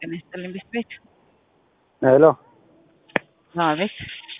ጤና ይስጥልኝ ቤት ቤት ሄሎ ቤት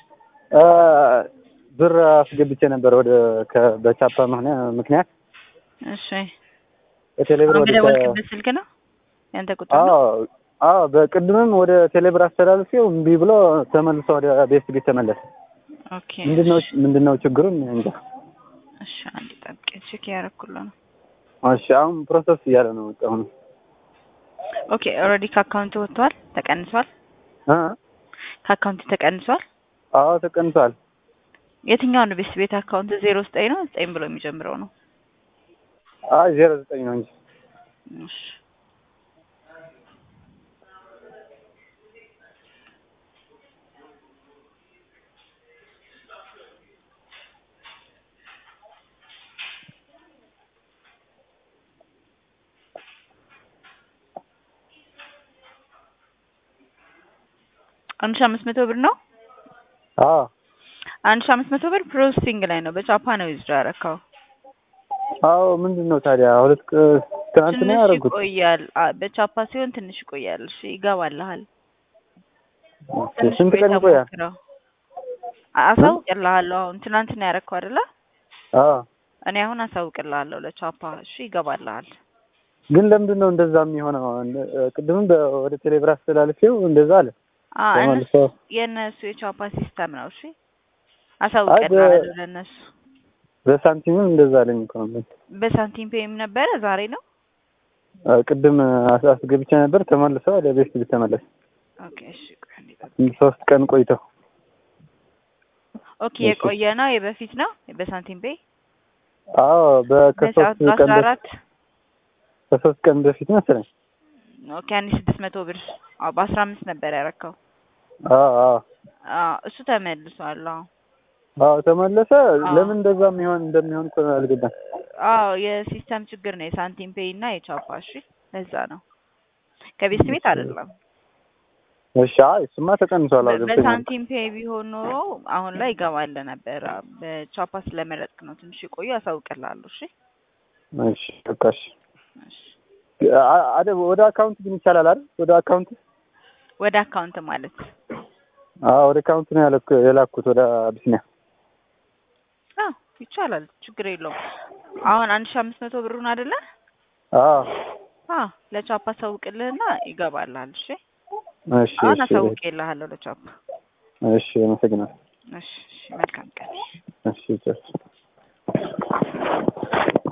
ብር አስገብቼ ነበር ወደ ከ- በቻፓ ምክንያት ምክንያት እሺ በቴሌብር አሁን ወደ በደወልክበት ስልክ ነው ያንተ ቁጥር ነው? አዎ አዎ በቅድምም ወደ ቴሌብር አስተላልፌው እምቢ ብሎ ተመልሶ ወደ ቤት ቤት ተመለሰ። ኦኬ ምንድነው ምንድነው ችግሩን እንጃ። እሺ አንድ ጠብቄ ቼክ ያደረኩልህ ነው። እሺ አሁን ፕሮሰስ እያለ ነው በቃ አሁን ኦኬ ኦልሬዲ ከአካውንት ወጥቷል፣ ተቀንሷል። እ ከአካውንት ተቀንሷል። አዎ ተቀንሷል። የትኛው ነው ቤት ቤት አካውንት ዜሮ ዘጠኝ ነው ዘጠኝ ብሎ የሚጀምረው ነው? አይ ዜሮ ዘጠኝ ነው እንጂ እሺ አንድ ሺ አምስት መቶ ብር ነው። አዎ አንድ ሺ አምስት መቶ ብር ፕሮሰሲንግ ላይ ነው። በቻፓ ነው ዊዝድሮ ያደረከው። አዎ ምንድን ነው ታዲያ ሁለት ቅ- ትናንት ነው ትንሽ ያደረጉት። ይቆያል። አ- በቻፓ ሲሆን ትንሽ ይቆያል። እሺ ይገባልሃል። ኦኬ፣ ትንሽ ስንት ቀን ቆይተህ ይቆያል? ሞክረው። አ- አሳውቅልሃለሁ። አሁን ትናንት ነው ያደረከው አይደለ? አዎ እኔ አሁን አሳውቅልሃለሁ ለቻፓ። እሺ ይገባልሃል። ግን ለምንድን ነው እንደዛ የሚሆነው? እንደ- ቅድምም በ- ወደ ቴሌብር አስተላልፌው እንደዛ አለ አ እነሱ ተመልሶ የእነሱ የቻፓ ሲስተም ነው። እሺ አሳውቅልሃለሁ ለእነሱ። በሳንቲምም እንደዛ አለኝ እኮ ነው። በሳንቲም ፔይም ነበረ ዛሬ ነው። አ፣ ቅድም አስ- አስገብቼ ነበር ተመልሶ ወደ ቤት ቤት ተመለሰ። ኦኬ እሺ ቆይ አንዴ ጠብቅ። ሶስት ቀን ቆይተው ኦኬ የቆየ ነው የበፊት ነው በሳንቲም ፔይ አዎ በከሶስት በሰዓት ቀን በአስራ በፊት አራት ከሶስት ቀን በፊት መሰለኝ። ኦኬ አንድ ሺህ ስድስት መቶ ብር አዎ በአስራ አምስት ነበር ያረከው። አዎ አዎ አዎ እሱ ተመልሷል። አዎ አዎ ተመለሰ። አዎ። ለምን እንደዛ የሚሆን እንደሚሆን እኮ አልገባም። አዎ የሲስተም ችግር ነው የሳንቲም ፔይ እና የቻፓ። እሺ ለዛ ነው ከቤት ቤት አይደለም። እሺ አይ እሱማ ተቀንሷል። አዎ ገብቶኛል። በሳንቲም ፔይ ቢሆን ኖሮ አሁን ላይ ይገባል ነበር። በቻፓ ስለመረጥክ ነው ትንሽ የቆዩ አሳውቅልሃለሁ። እሺ እሺ በቃ እሺ። እሺ አ- አደ ወደ አካውንት ግን ይቻላል አይደል? ወደ አካውንት ወደ አካውንት ማለት አዎ ወደ አካውንት ነው ያለኩ- የላኩት ወደ አቢሲኒያ። አዎ ይቻላል፣ ችግር የለውም። አሁን አንድ ሺህ አምስት መቶ ብሩን አይደለ? አዎ አዎ ለቻፓ አሳውቅልህና ይገባልሃል። እሺ እሺ አሁን እሺ አሳውቅልሃለሁ ለቻፓ። እሺ አመሰግናለሁ። እሺ እሺ መልካም ቀን። እሺ ቻው።